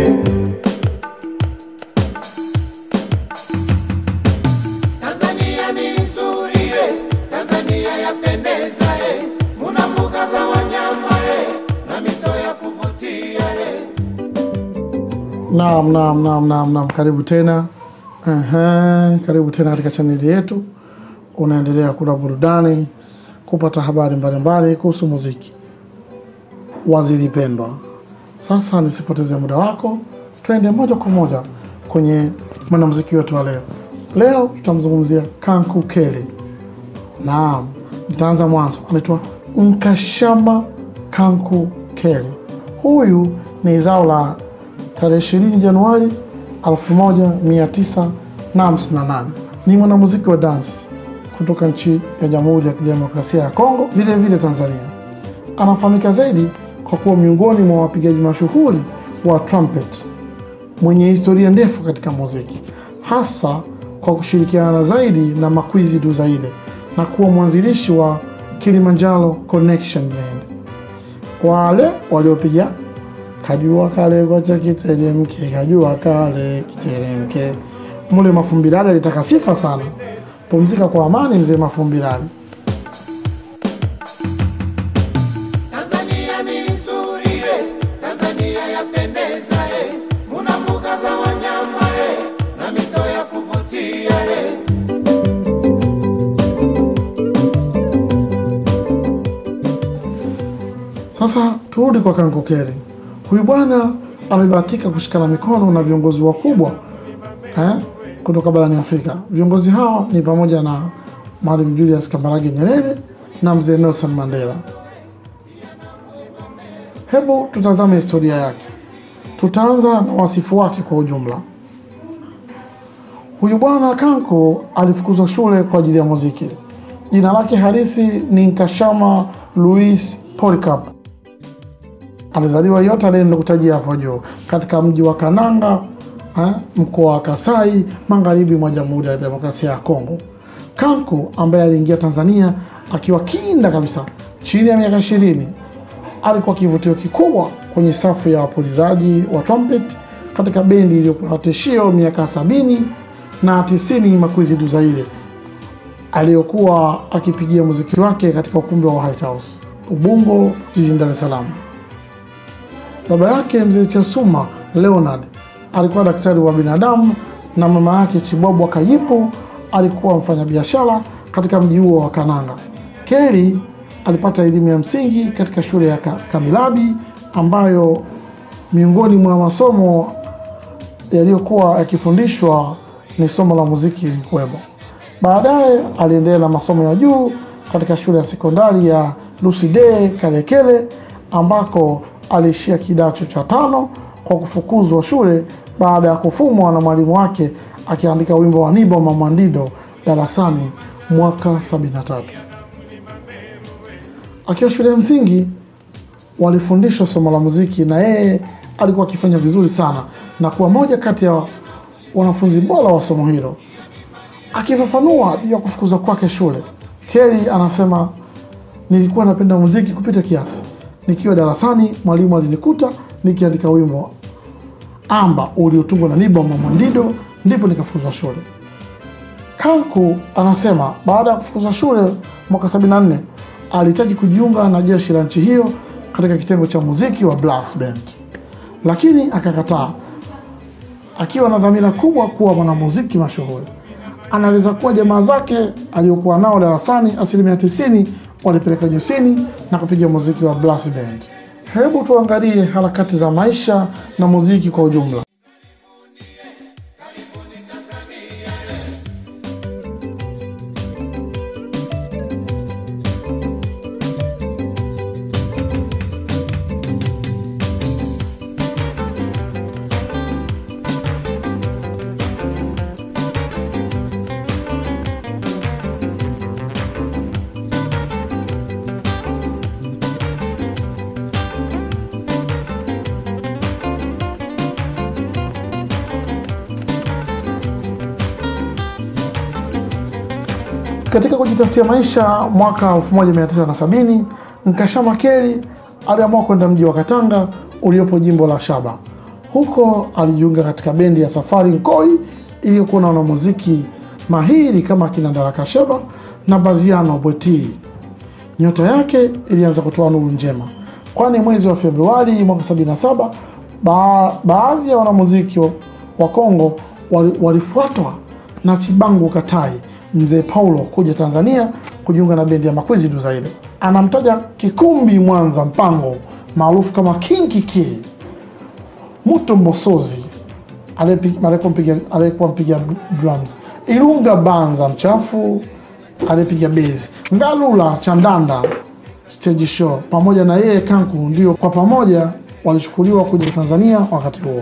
Tanzania ni nzuri eh, Tanzania yapendeza eh, muna mbuga za wanyama eh, na mito ya kuvutia eh. Naam, naam, naam, naam, naam. Karibu tena Ehe, karibu tena katika chaneli yetu. Unaendelea kula burudani, kupata habari mbalimbali kuhusu muziki. Waziri pendwa, sasa nisipoteze muda wako, twende moja kwa moja kwenye mwanamuziki wetu wa leo. Leo tutamzungumzia Kanku Keli. Naam, nitaanza mwanzo. Anaitwa Nkashama Kanku Keli. Huyu ni zao la tarehe 20 Januari 1958. Ni mwanamuziki wa dansi kutoka nchi ya Jamhuri ya Kidemokrasia ya Kongo, vile vile Tanzania. Anafahamika zaidi kwa kuwa miongoni mwa wapigaji mashuhuri wa trumpet mwenye historia ndefu katika muziki, hasa kwa kushirikiana zaidi na Makwizi Duzaile na kuwa mwanzilishi wa Kilimanjaro Connection Band. Wale waliopiga kajua kale kocha kiteremke, kajua kale kiteremke. Mule Mafumbilali alitaka sifa sana. Pumzika kwa amani, mzee Mafumbilali. Tanzania ni nzuri eh, Tanzania yapendeza eh, muna mbuga za wanyama eh, na mito ya kuvutia eh. Sasa turudi kwa Kankokeli. Huyu bwana amebahatika kushikana mikono na viongozi wakubwa eh, kutoka barani Afrika. Viongozi hao ni pamoja na Mwalimu Julius Kambarage Nyerere na mzee Nelson Mandela. Hebu tutazame historia yake. Tutaanza na wasifu wake kwa ujumla. Huyu bwana Kanko alifukuzwa shule kwa ajili ya muziki. Jina lake halisi ni Nkashama Louis Polycarp. Alizaliwa yote ale nilokutajia hapo juu katika mji wa Kananga eh, mkoa wa Kasai magharibi mwa Jamhuri ya Demokrasia ya Kongo. Kanko ambaye aliingia Tanzania akiwa kinda kabisa chini ya miaka ishirini alikuwa kivutio kikubwa kwenye safu ya wapulizaji wa trumpet katika bendi iliyopewa tishio miaka sabini na tisini Makwizi Duzaile aliyokuwa akipigia muziki wake katika ukumbi wa White House Ubungo jijini Dar es Salaam. Baba yake mzee Chasuma Leonard alikuwa daktari wa binadamu na mama yake Chibwabwa Kayipo alikuwa mfanyabiashara katika mji huo wa Kananga. Keli alipata elimu ya msingi katika shule ya Ka- Kamilabi ambayo miongoni mwa masomo yaliyokuwa yakifundishwa ni somo la muziki lilikuwemo. Baadaye aliendelea na masomo ya juu katika shule ya sekondari ya Lucide Kalekele ambako aliishia kidato cha tano kwa kufukuzwa shule baada ya kufumwa na mwalimu wake akiandika wimbo wa Nibo Mamwandido darasani mwaka 73. Akiwa shule ya msingi walifundishwa somo la muziki na yeye alikuwa akifanya vizuri sana na kuwa moja kati ya wanafunzi bora wa somo hilo. Akifafanua juu ya kufukuzwa kwake shule, Kelly anasema nilikuwa napenda muziki kupita kiasi. Nikiwa darasani, mwalimu alinikuta nikiandika wimbo amba uliotungwa na Nibo Mamwandido, ndipo nikafukuzwa shule. Kanku anasema baada ya kufukuzwa shule mwaka 74 alihitaji kujiunga na jeshi la nchi hiyo katika kitengo cha muziki wa brass band, lakini akakataa, akiwa na dhamira kubwa kuwa mwanamuziki mashuhuri. Anaeleza kuwa jamaa zake aliokuwa nao darasani asilimia tisini walipeleka josini na kupiga muziki wa brass band. Hebu tuangalie harakati za maisha na muziki kwa ujumla. Katika kujitafutia maisha mwaka 1970 Nkashama Keli aliamua kwenda mji wa Katanga uliopo jimbo la Shaba. Huko alijiunga katika bendi ya Safari Nkoi iliyokuwa na wanamuziki mahiri kama akina Daraka Sheba na Baziano Bweti. Nyota yake ilianza kutoa nuru njema, kwani mwezi wa Februari mwaka 77 ba baadhi ya wanamuziki wa Kongo wali- walifuatwa na Chibangu Katai mzee Paulo kuja Tanzania kujiunga na bendi ya Makwezi Duzaile. Anamtaja Kikumbi Mwanza Mpango maarufu kama King Kiki, Muto Mbosozi aliyepi- aliyekuwa mpiga- aliyekuwa mpiga drums, Irunga Banza Mchafu aliyepiga bezi, Ngalula Chandanda stage show pamoja na yeye Kanku ndio kwa pamoja walichukuliwa kuja Tanzania wakati huo.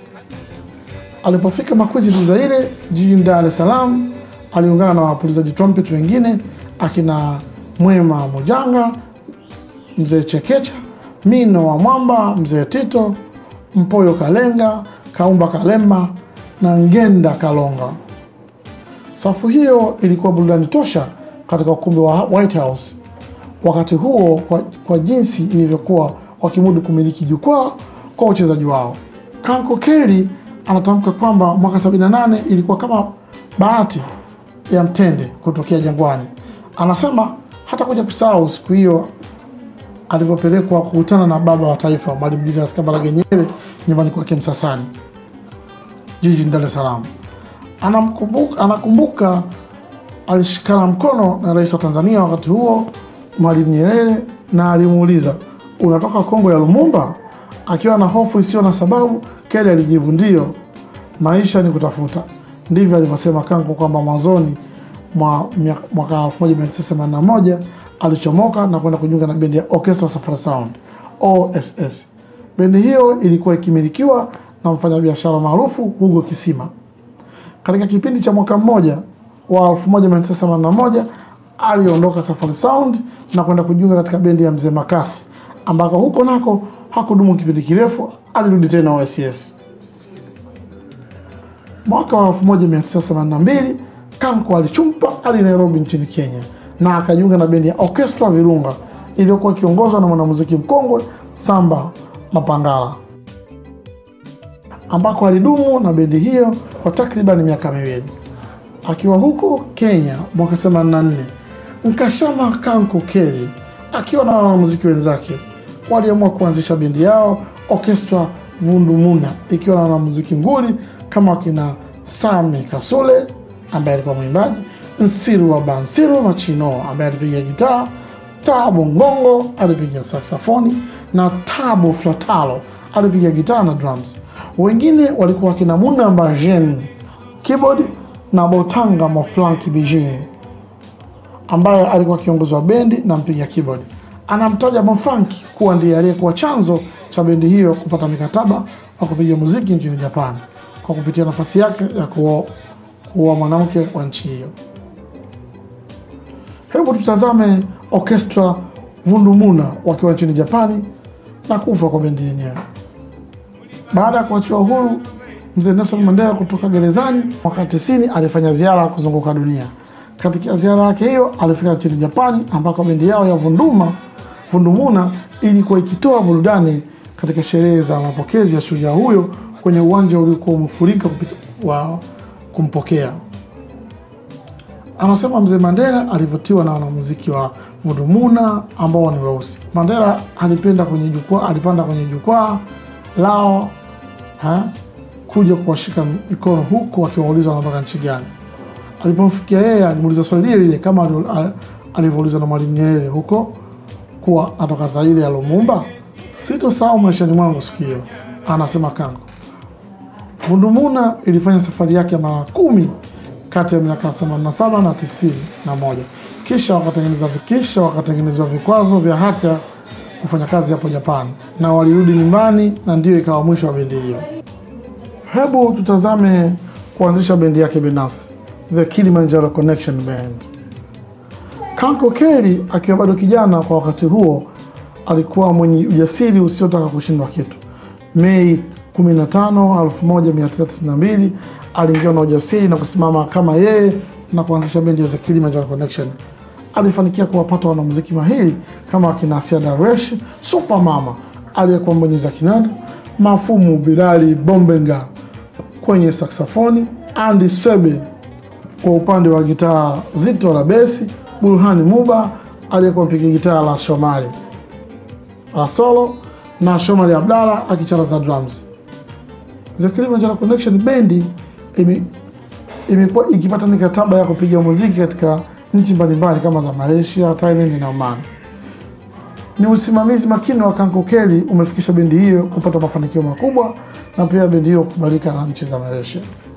Alipofika Makwezi Duzaire jijini Dar es Salaam, aliungana na wapulizaji trumpet wengine akina Mwema Mujanga, mzee Chekecha, Mino wa Mwamba, mzee Tito, Mpoyo Kalenga, Kaumba Kalemba na Ngenda Kalonga. Safu hiyo ilikuwa burudani tosha katika ukumbi wa White House wakati huo kwa, kwa jinsi ilivyokuwa wakimudu kumiliki jukwaa kwa uchezaji wao. Kanko Kelly anatamka kwamba mwaka 78 ilikuwa kama bahati ya mtende kutokea Jangwani. Anasema hata kuja kusahau siku hiyo alivyopelekwa kukutana na baba wa taifa Mwalimu Julius Kambarage Nyerere nyumbani kwake Msasani jijini Dar es Salaam. Anamkumbuka, anakumbuka alishikana mkono na rais wa Tanzania wakati huo Mwalimu Nyerere na alimuuliza unatoka Kongo ya Lumumba? Akiwa na hofu isiyo na sababu, Kelly alijibu ndio, maisha ni kutafuta. Ndivyo alivyosema Kanko kwamba mwanzoni mwa mia- mwaka 1981 alichomoka na kwenda kujiunga na bendi ya Orchestra Safari Sound OSS. Bendi hiyo ilikuwa ikimilikiwa na mfanyabiashara maarufu Hugo Kisima. Katika kipindi cha mwaka mmoja wa 1981 aliondoka Safari Sound na kwenda kujiunga katika bendi ya Mzee Makasi, ambako huko nako hakudumu kipindi kirefu, alirudi tena OSS. Mwaka wa 1982 Kanko alichumpa hadi Nairobi nchini Kenya na akajiunga na bendi ya Orchestra Virunga iliyokuwa ikiongozwa na mwanamuziki mkongwe Samba Mapangala ambako alidumu na bendi hiyo kwa takriban miaka miwili. Akiwa huko Kenya mwaka 84, Nkashama Kanko Kelly akiwa na wanamuziki wenzake waliamua kuanzisha bendi yao Orchestra Vundumuna ikiwa na wanamuziki nguli kama wakina Sami Kasule ambaye alikuwa mwimbaji, Nsiru wa Bansiru Machino ambaye alipiga gitaa, Tabu Ngongo alipiga saksafoni na Tabu Flatalo alipiga gitaa na drums. Wengine walikuwa wakina Muna Mbajen keyboard na Botanga Moflanki Bijin ambaye alikuwa kiongozi wa bendi na mpiga keyboard. Anamtaja Mofanki kuwa ndiye aliyekuwa chanzo cha bendi hiyo kupata mikataba wa kupiga muziki nchini Japan kwa kupitia nafasi yake ya kuoa kuoa mwanamke wa nchi hiyo. Hebu tutazame Orchestra Vundumuna wakiwa nchini Japani na kufa kwa bendi yenyewe. Baada ya kuachiwa huru mzee Nelson Mandela kutoka gerezani mwaka 90 alifanya ziara kuzunguka dunia. Katika ziara yake hiyo alifika nchini Japani ambako bendi yao ya Vunduma Vundumuna ilikuwa ikitoa burudani katika sherehe za mapokezi ya shujaa huyo kwenye uwanja uliokuwa umefurika kupita wa kumpokea. Anasema mzee Mandela alivutiwa na wanamuziki wa Vundumuna ambao ni weusi. Mandela alipenda kwenye jukwaa, alipanda kwenye jukwaa lao ha, kuja kuwashika mikono huku akiwauliza wanatoka nchi gani. Alipomfikia yeye alimuuliza swali lile lile kama alio- al- alivyoulizwa na Mwalimu Nyerere huko kuwa natoka Zaire ya Lumumba. Sitosahau maishani mwangu siku hiyo, anasema Kango. Vundumuna ilifanya safari yake mara kumi kati ya miaka 87 na 91. Kisha wakatengeneza kisha wakatengenezwa vikwazo vya hata kufanya kazi hapo Japan na walirudi nyumbani, na ndiyo ikawa mwisho wa bendi hiyo. Hebu tutazame kuanzisha bendi yake binafsi, The Kilimanjaro Connection Band. Kanko Kelly akiwa bado kijana kwa wakati huo, alikuwa mwenye ujasiri usiotaka kushindwa kitu. Mei 15, 1992 aliingiwa na ujasiri na kusimama kama yeye na kuanzisha bendi ya The Kilimanjaro Connection. Alifanikia kuwapata wanamuziki mahiri kama akina Asia Darwesh, Super Mama aliyekuwa mbonyeza kinanda, Mafumu Bilali Bombenga kwenye saksafoni, Andy Swebe kwa upande wa gitaa zito la besi, Burhani Muba aliyekuwa mpiga gitaa la Shomari la solo na Shomari Abdalla akicharaza drums. The Kilimanjaro Connection bendi ime- imekuwa ikipata mikataba ya kupiga muziki katika nchi mbalimbali kama za Malaysia, Thailand na Oman. Ni usimamizi makini wa Kankokeli umefikisha bendi hiyo kupata mafanikio makubwa na pia bendi hiyo kukubalika na nchi za Malaysia.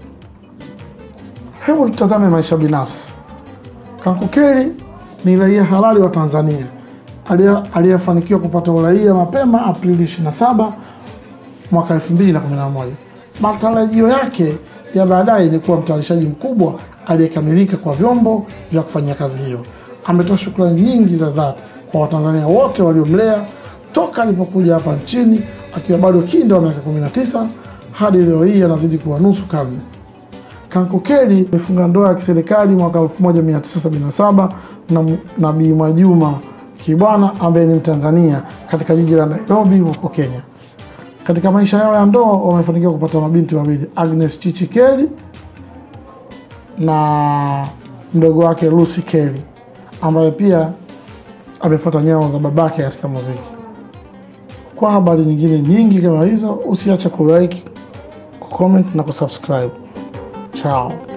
Hebu tutazame maisha binafsi. Kankokeli ni raia halali wa Tanzania aliye- aliyefanikiwa kupata uraia mapema Aprili 27 mwaka 2011. Matarajio yake ya baadaye ni kuwa mtayarishaji mkubwa aliyekamilika kwa vyombo vya kufanyia kazi hiyo. Ametoa shukrani nyingi za dhati kwa Watanzania wote waliomlea toka alipokuja hapa nchini akiwa bado kinda wa miaka 19 hadi leo hii anazidi kuwa nusu karne. Kankokeli amefunga ndoa ya kiserikali mwaka 1977 na, na Bi Mwajuma Kibwana ambaye ni Mtanzania katika jiji la Nairobi huko Kenya. Katika maisha yao ya ndoa wamefanikiwa kupata mabinti wawili, Agnes Chichi Kelly na mdogo wake Lucy Kelly ambaye pia amefuata nyayo za babake katika muziki. Kwa habari nyingine nyingi kama hizo, usiache kulike, kucomment na kusubscribe. Ciao.